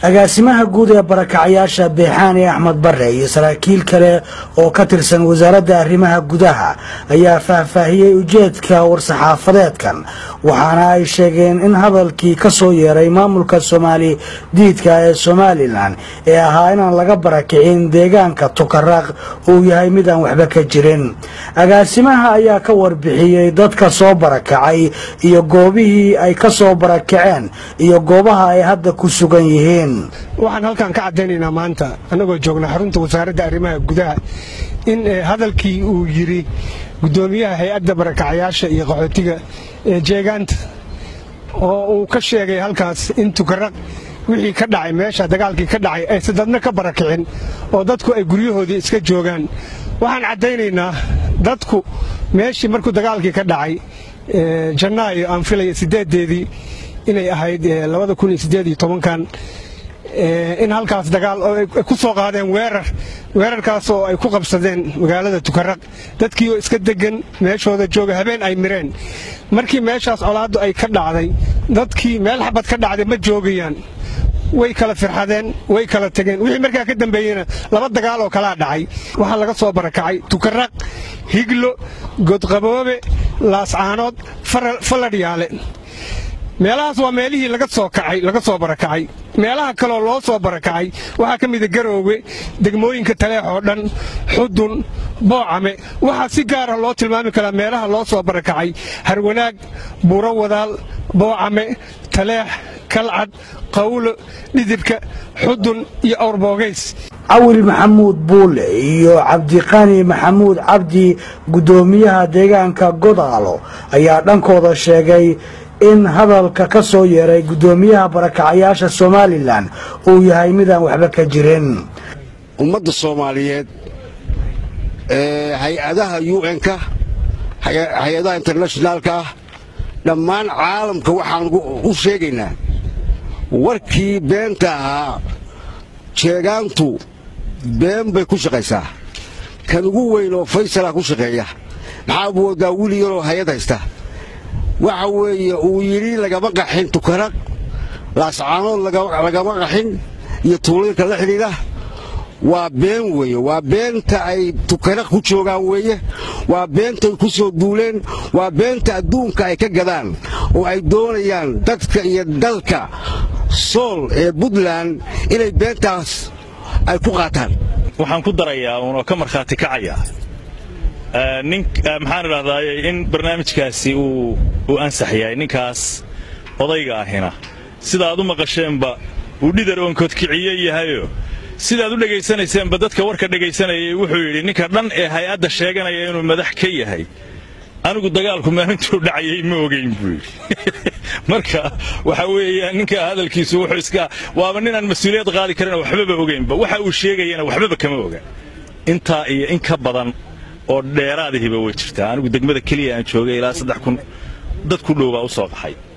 agaasimaha guud ee barakacyaasha beexaani axmed bare iyo saraakiil kale oo ka tirsan wasaaradda arrimaha gudaha ayaa faahfaahiyey ujeedka war-saxaafadeedkan waxaana ay sheegeen in hadalkii ka soo yeeray maamulka soomaali diidka ee somalilan ee ahaa inaan laga barakicin deegaanka tukaraq uu yahay mid aan waxba ka jirin agaasimaha ayaa ka warbixiyey dadka soo barakacay iyo goobihii ay ka soo barakaceen iyo goobaha ay hadda ku sugan yihiin waxaan halkan ka caddaynaynaa maanta annagoo joogna xarunta wasaaradda arrimaha gudaha in hadalkii uu yidhi guddoomiyaha hay-adda barakacayaasha iyo qaxootiga ee jeegaanta oo uu ka sheegay halkaas in tukaraq wixii ka dhacay meesha dagaalkii ka dhacay aysan dadna ka barakicin oo dadku ay guryahoodii iska joogaan waxaan caddaynaynaa dadku meeshii markuu dagaalkii ka dhacay janaayo aan filaya sideedeedii inay ahayd labada kun iyo sideed iyo tobankan in halkaas dagaal oo ay ku soo qaadeen weerar weerarkaas oo ay ku qabsadeen magaalada tukaraq dadkii oo iska degan meeshooda jooga habeen ay mireen markii meeshaas colaaddu ay ka dhacday dadkii meel xabad ka dhacday ma joogayaan way kala firxadeen way kala tegeen wixii markaa ka dambeeyena laba dagaal oo kalaa dhacay waxaa laga soo barakacay tukaraq higlo godqaboobe laascaanood faladhyaale meelahaas waa meelihii laga soo kacay laga soo barakacay meelaha kaloo loo soo barakacay waxaa ka mida garoowe degmooyinka taleex oo dhan xudun boocame waxaa si gaara loo tilmaami karaa meelaha loo soo barakacay harwanaag buuro wadaal boocame taleex kalcad qawlo dhidibka xudun iyo awrboogays cawil maxamuud buule iyo cabdiqani maxamuud cabdi guddoomiyaha deegaanka godaalo ayaa dhankooda sheegay in hadalka ka soo yeeray guddoomiyaha barakacayaasha somalilan uu yahay midaan waxba ka jirin ummadda soomaaliyeed ee hay-adaha un-ka hay-adaha internationaalka ah dhammaan caalamka waxaan u sheegaynaa warkii beenta ahaa jeegaantu been bay ku shaqaysaa kan ugu weyn oo faysalaa ku shaqeeya maxaa moodaa wili yaroo hay-ad haysta waxa weeye uu yidhi lagama qaxin tukaraq laascaanood lagama qaxin iyo tuuladinka la xidhiidha waa been weeye waa beenta ay tukaraq ku joogaan weeye waa beenta ay ku soo duuleen waa beenta adduunka ay ka gadaan oo ay doonayaan dadka iyo dalka sool ee puntland inay beentaas ay ku qaataan waxaan ku darayaa uunoo ka markhaati kacaya nin maxaan idhahdaaye in barnaamijkaasi uu ansax yahay ninkaas odayga ahina sidaad u maqasheenba uu dhidar oonkodkiciye yahayo sidaad u dhegaysanayseanba dadka warka dhegaysanayay wuxuu yidhi ninka dhan ee hay-adda sheeganaya inuu madax ka yahay anigu dagaalku maalintuu dhacayay ma ogayn buu yidhi marka waxa weeyaan ninka hadalkiisu wuxuu iska waaba ninaan mas-uuliyad qaadi karin waxbaba ogaynba waxa uu sheegayana waxbaba kama oga intaa iyo in ka badan oo dheeraadihiba way jirtaa anigu degmada keliya aan joogay ilaa saddex kun dad ku dhow baa u soo qaxay